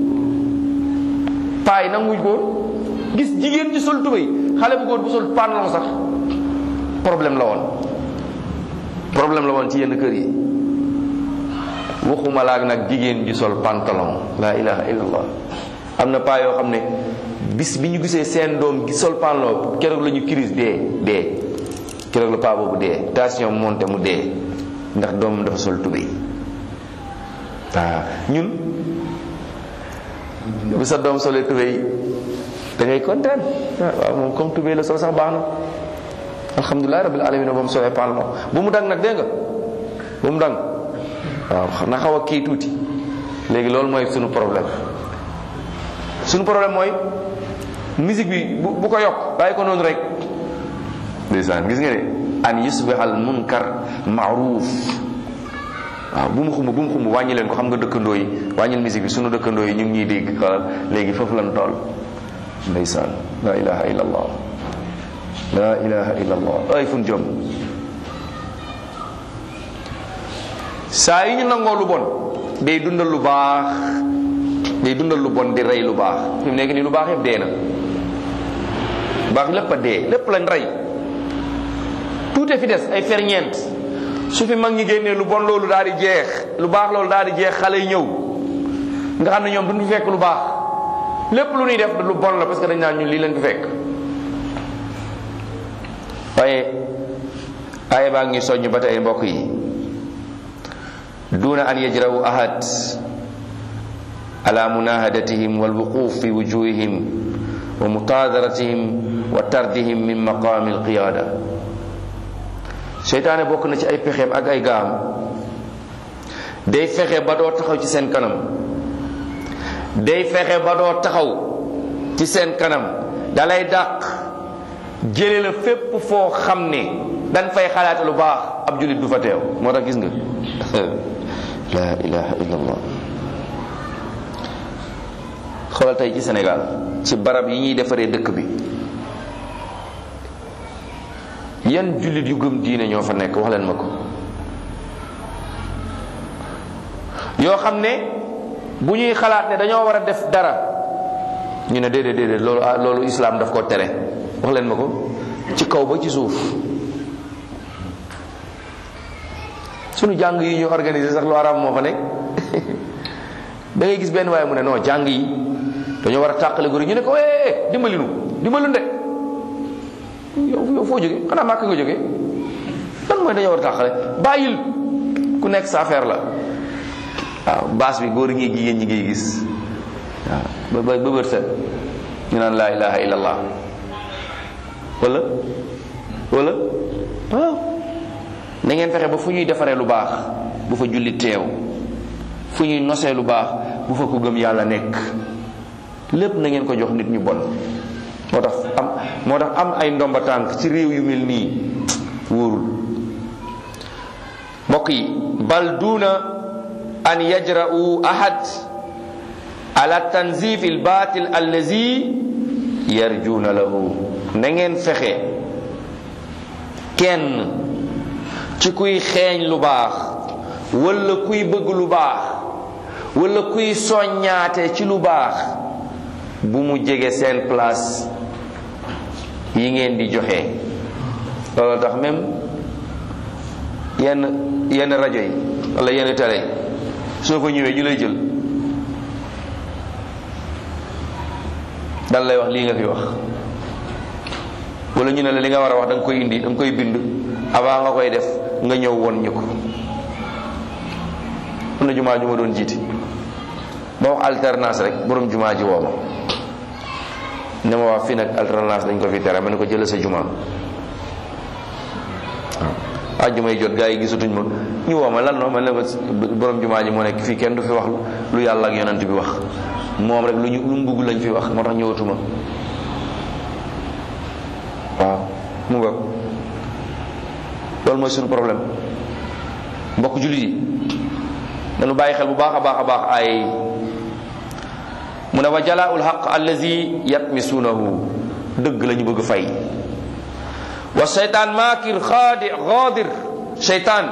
paay nanguñ ko gis jigéen ji sol tubéy xale bu góor bu sol pantalon sax problème la woon problème la woon ci yenn kër yi waxuma laag nag jigéen ji sol pantalon la ilaha illallah am na paa yoo xam ne bis bi ñu gisee seen doom gi sol pantalon keroog la ñu crise dee dee keroog la paa boobu dee tension monté mu dee ndax doomam dafa sol tubéy waaw ñun bu sa doom solee tubéy da ngay kontaan waaw moom comme tubéy la sol sax baax na alhamdulilah rabbil alamin ba mu solee pantalon bu mu dang nag dégg nga bu mu dang waaw na xaw a kii tuuti léegi loolu mooy sunu problème sunu problème mooy musique bi bu bu ko yokk bàyyi ko noonu rek ndeysaan gis nga ne an yusbihal munkar maaruf waaw bu mu xumb bu mu xumb wàññi leen ko xam nga dëkkandoo yi wàññil musique bi sunu dëkkandoo yi ñu ngi ñuy dégg xoolal léegi foofu lan tool ndeysaan la ilaha illa allah la ilaha illa allah ay fun jom saa yi ñu nangoo lu bon day dundal lu baax day dundal lu bon di rey lu baax fi mu nekk nii lu baax yëpp dee na lu baax lépp a dee lépp lañ rey tuute fi des ay ferñeent su fi mag ñi génnee lu bon loolu daal di jeex lu baax loolu daal di jeex xale yi ñëw nga xam ne ñoom duñu fi fekk lu baax lépp lu ñuy def lu bon la parce que dañ naan ñun lii lañ fi fekk waaye aaya baa ngi soññ ba tey mbokk yi duna an yajrawu ahad ala munahadatihim walwuquf fi wujuhihim wa mutadaratihim wa tardihim min maqami alqiyada seytaane bokk na ci ay pexeem ak ay gaam day fexe ba doo taxaw ci seen kanam day fexe ba doo taxaw ci seen kanam dalay dàq jële la fépp foo xam ne dañ fay xalaate lu baax ab jullit du fa teew moo tax gis nga la ilaha illa allah xoolal tey ci Sénégal ci barab yi ñuy defaree dëkk bi yan jullit yu gëm diine ñoo fa nekk wax leen ma ko yoo xam ne bu ñuy xalaat ne dañoo war a def dara ñu ne déedéet déedéet loolu loolu islam daf ko tere wax leen ma ko ci kaw ba ci suuf sunu jàng yi ñu organisé sax lu araam moo fa nekk da ngay gis benn waaye mu ne non jàng yi dañoo war a tàqale góor ñu ne ko eh dimbali nu dimbali nu de yow yow foo jóge xanaa màkk nga jóge lan mooy dañoo war a tàqale bàyyil ku nekk sa affaire la waaw baas bi góor ñi jigéen ñi ngay gis waaw ba ba bër set ñu naan laa ilaha illallah wala wala waaw na ngeen fexe ba fu ñuy defaree lu baax bu fa julli teew fu ñuy nosee lu baax bu fa ko gëm yàlla nekk lépp na ngeen ko jox nit ñu bon moo tax am moo tax am ay ndomba tànk ci réew yu mel nii wóorul mbokk yi bal duna an yajra'u ahad ala tanzif al batil allazi yarjuna lahu na ngeen fexe kenn ci kuy xeeñ lu baax wala kuy bëgg lu baax wala kuy soññaate ci lu baax bu mu jege seen place yi ngeen di joxe loolu tax même yenn yenn rajo yi wala yenn télé yi soo ko ñëwee ñu lay jël dal lay wax lii nga fi wax wala ñu ne la li nga war a wax da nga koy indi da nga koy bind avant nga koy def nga ñëw woon ñu ko am na jumaa ju ma doon jiiti ba wax alternance rek borom jumaa ji woo ma ne ma wax fii nag alternance dañ ko fi tere ma ne ko jëlee sa jumaa waaw ajjuma yi jot gaa yi gisatuñ ma ñu woo ma lan no man ne ko borom jumaa ji moo nekk fii kenn du fi wax lu yàlla ak yonent bi wax moom rek lu ñu lu mu bugg lañ fi wax moo tax ñëwatuma waaw mu nga loolu mooy suñu problème mbokk jullit yi dañu bàyyi xel bu baax a baax a baax ay mu ne wa jalaa'ul haqq allazi yatmisuunahu dëgg la ñu bëgg fay wa seytaan maakir xaadi xaadir seytaan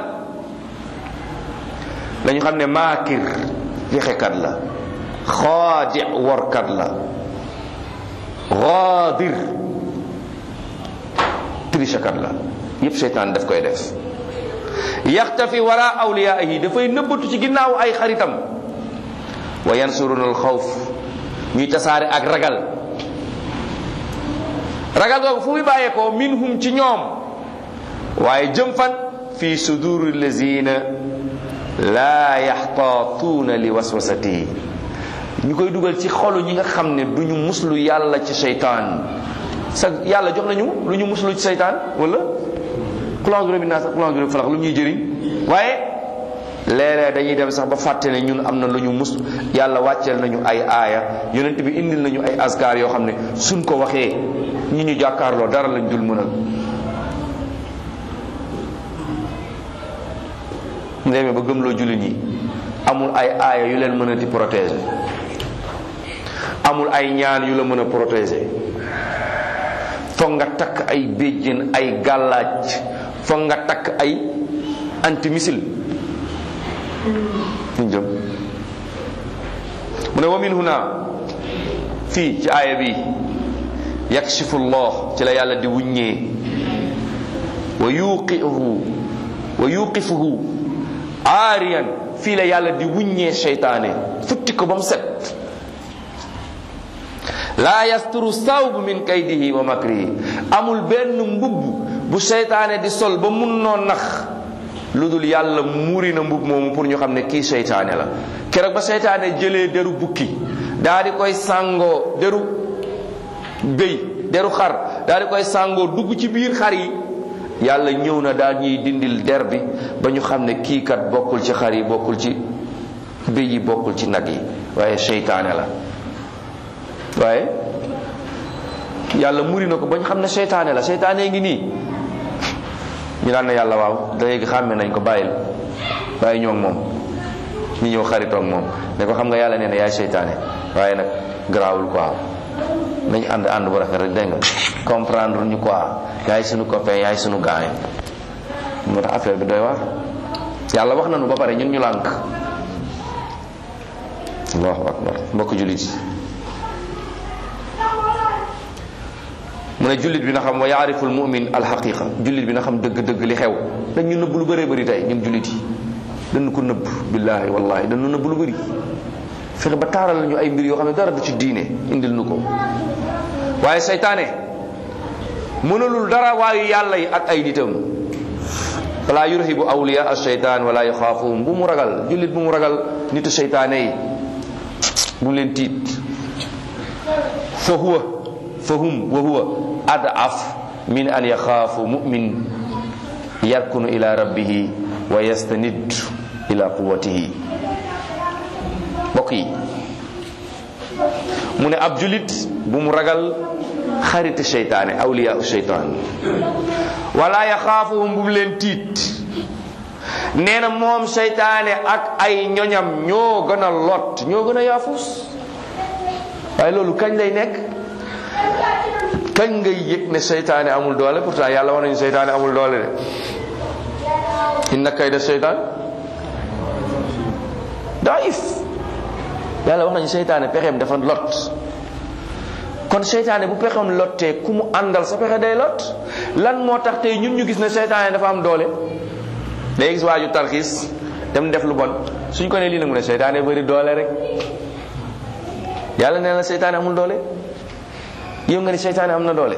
la ñu xam ne maakir fexekat la xaadi workat la xaadir trichekat la yépp seytaan daf koy def yaxtafi wara awliyaahi dafay nëbbatu ci ginnaaw ay xaritam wa yansuruna al xawf ñuy tasaare ak ragal ragal googu fu muy bàyyeekoo minhum ci ñoom waaye jëm fan fi suduri lazina laa yaxtaatuuna li waswasatihi ñu koy dugal ci xolu ñi nga xam ne du ñu muslu yàlla ci seytaan sa yàlla jox nañu lu ñu muslu ci seytaan wala xulanguro bi naa sax xulanguro bi falax lu ñuy jëriñ waaye léeg-léeg dañuy dem sax ba fàtte ne ñun am na lu ñu mus yàlla wàcceel nañu ay aaya yonent bi indil nañu ay askar yoo xam ne suñ ko waxee ñi ñu jàkkaarloo dara lañ dul mënal ndéemee ba gëmloo jullit ñi amul ay aaya yu leen mën a di protéger amul ay ñaan yu la mën a protéger foog nga takk ay béjjén ay gàllaaj foog nga takk ay antimissile ñu jëm mu ne wa min huna fii ci aaya bi yakshifu llah ci la yàlla di wuññee wa yuqihu wa yuqifuhu aariyan fii la yàlla di wuññee seytaane futti ko ba mu set laa yasturu sawb min kaydihi wa makrihi amul benn mbubb bu seytaane di sol ba mun noo nax lu dul yàlla muuri na mbubb moomu pour ñu xam ne kii seytaane la keroog ba seytaane jëlee deru bukki daa di koy sàngoo deru béy deru xar daa di koy sàngoo dugg ci biir xar yi yàlla ñëw na daa ñuy dindil der bi ba ñu xam ne kii kat bokkul ci xar yi bokkul ci béy yi bokkul ci nag yi waaye seytaane la waaye yàlla muri na ko ba ñu xam ne seytaane la seytaane ngi nii ñu daan na yàlla waaw léegi xàmme nañ ko bàyyil bàyyi ñoo moom ñu ñëw xaritoog moom ne ko xam nga yàlla nee na yaay seytaane waaye nag garaawul quoi nañ ànd ànd bu rafet rek dégg nga comprendre ñu quoi yaay sunu copain yaay sunu gaay moo tax affaire bi doy waar yàlla wax nañu ba pare ñun ñu lànk allahu akbar mbokk jullit yi mu ne jullit bi na xam wa yaarifu al mumin al xaqiqa jullit bi na xam dëgg-dëgg li xew dañ ñu nëbb lu bëree bëri tey ñun jullit yi dañu ko nëbb billaahi wallahi dañu nëbb lu bëri fexe ba taaral ñu ay mbir yoo xam ne dara du ci diine indil nu ko waaye seytaane mënalul dara waayu yàlla yi ak ay nitam wala yurhibu awliya al seytaan wala yaxaafuhum bu mu ragal jullit bu mu ragal nitu seytaane yi bu mu leen tiit fa huwa fa hum wa huwa adaf min an yaxaafu mumin yarkunu ila rabbihi wa yastanid ila quwatihi mbokk yi mu ne ab julit bu mu ragal xariti seytaane awliya seytaan wala yaxaafuhum bu mu leen tiit nee na moom seytaane ak ay ñoñam ñoo gën a lot ñoo gën a yaafus waaye loolu kañ lay nekk kañ ngay yëg ne seytaane amul doole pourtant yàlla wax nañu seytaane amul doole de inna kayda seytaan daif yàlla wax nañu seytaane pexeem dafa lot kon seytaane bu pexeem lottee ku mu àndal sa pexe day lot lan moo tax tey ñun ñu gis ne seytaane dafa am doole day gis waaju tarxiis dem def lu bon suñ ko ne lii nag mu ne seytaane bëri doole rek yàlla nee na seytaane amul doole yow nga ni seytaane am na doole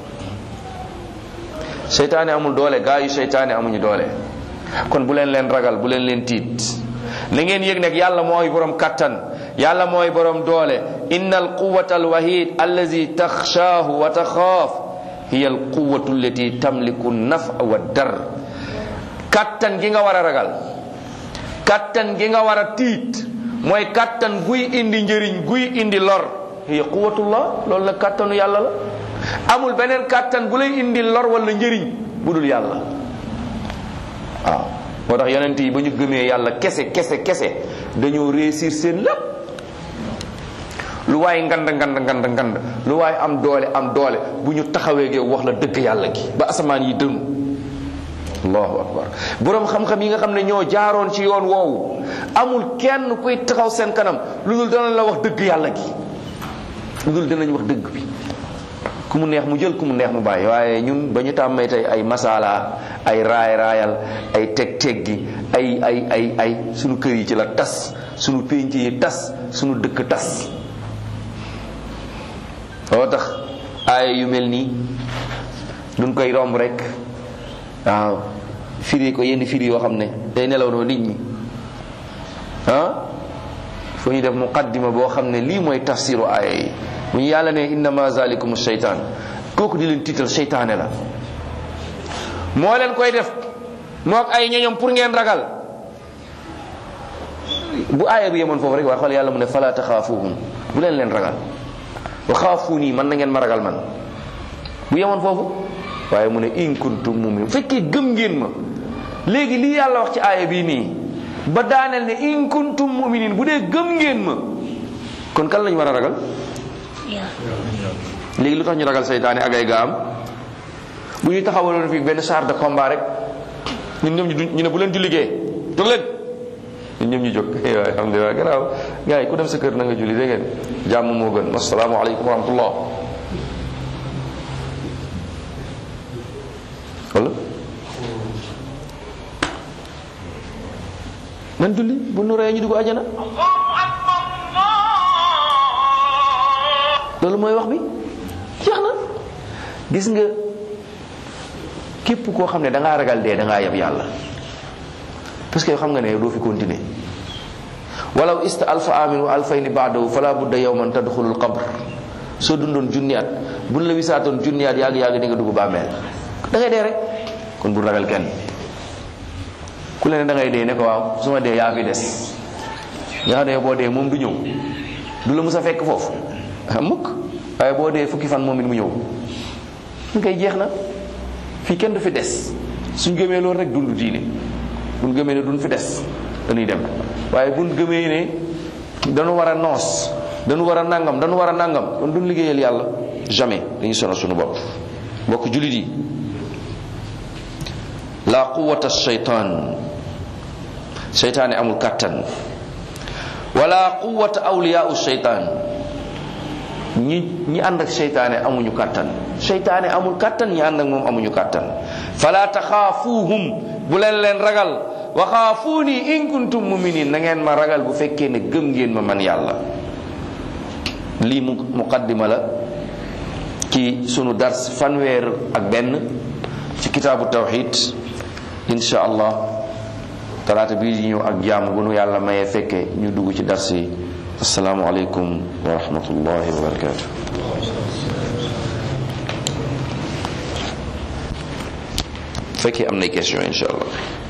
seytaane amul doole gaa yu seytaane amuñu doole kon bu leen leen ragal bu leen leen tiit na ngeen yëg nag yàlla mooy borom kattan yàlla mooy borom doole inna alquwata alwahid allazi taxshaahu wa taxaaf hiya alquwatu allati tamliku nafa wa dar kattan gi nga war a ragal kattan gi nga war a tiit mooy kattan guy indi njëriñ guy indi lor hiya quwatullah loolu la kattanu yàlla la amul beneen kattan bu lay indi lor wala njëriñ bu dul yàlla waaw moo tax yonent yi ba ñu gëmee yàlla kese kese kese dañoo réussir seen lépp lu waay ngand ngand ngand ngand lu waay am doole am doole bu ñu taxawee gee wax la dëgg yàlla gi ba asamaan yi dënu allahu akbar boroom xam-xam yi nga xam ne ñoo jaaroon ci yoon woowu amul kenn kuy taxaw seen kanam lu dul danañ la wax dëgg yàlla gi lu dul danañ wax dëgg bi ku mu neex mu jël ku mu neex mu bàyyi waaye ñun ba ñu tàmmee tey ay masala ay raay raayal ay teg teg gi ay ay ay ay sunu kër yi ci la tas sunu pénc yi tas sunu dëkk tas loo tax aaya yu mel nii duñ koy romb rek waaw firi ko yenn firi yoo xam ne day nelaw noo nit ñi ah fu ñu def muqaddima boo xam ne lii mooy tafsiru aaya yi bu ñu yàlla ne innama zalikum sheytaan kooku di leen tiital seytaane la moo leen koy def mook ay ñoñom pour ngeen ragal bu aaya bi yemoon foofu rek waaye xool yàlla mu ne fala taxaafuhum bu leen leen ragal wa xaafuuni man na ngeen ma ragal man bu yemoon foofu waaye mu ne in kuntum mu'minin fekkee gëm ngeen ma léegi lii yàlla wax ci aaya bii nii ba daaneel ne in kuntum mu'minin bu dee gëm ngeen ma kon kan lañ war a ragal léegi lu tax ñu ragal seytaane ak ay gaam bu ñu taxawaloon fii benn char de combat rek ñun ñoom ñu ne bu leen julligee jóg leen ñun ñoom ñu jóg waaye alhamdulilah gannaaw gars yi ku dem sa kër na nga julli dégg ngeen jàmm moo gën asalaamaaleykum wa rahmatullah wala nan julli bu nu reyee ñu dugg àjjana loolu mooy wax bi jeex na gis nga képp koo xam ne da ngaa ragal dee da ngaa yab yàlla parce que xam nga ne doo fi continuer walaw ista alfa amin wa alfayni baadahu fala budda yawman tadxulul qabr soo dundoon junni at buñ la wisaatoon junni at yàgg yàgg di nga dugg bàmmeel da ngay dee rek kon bu ragal kenn ku leen da ngay dee ne ko waaw su ma dee yaa fi des nga xam ne boo dee moom du ñëw du la mus a fekk foofu mukk waaye boo dee fukki fan moom it mu ñëw ñu koy jeex na fii kenn du fi des suñ gëmee loolu rek dund diine buñ gëmee ne duñ fi des dañuy dem waaye buñ gëmee ne dañu war a noos dañu war a nangam dañu war a nangam kon duñ liggéeyal yàlla jamais dañuy sonal suñu bopp mbokk jullit yi la quwata shaytan shaytaane amul kattan wala quwata awliyaau shaytan ñi ñi ànd ak seytaane amuñu kàttan seytaane amul kàttan ñi ànd ak moom amuñu kàttan fala taxaafuuhum bu leen leen ragal wa xaafuuni in kuntum muminin na ngeen ma ragal bu fekkee ne gëm ngeen ma man yàlla lii mu muqaddima la ci sunu dars fanweer ak benn ci kitaabu tawxid insha allah talaata bii di ñëw ak jàmm bu nu yàlla mayee fekkee ñu dugg ci dars yi السلام عليكم ورحمة الله وبركاته فكي أمني كيسيون إن شاء الله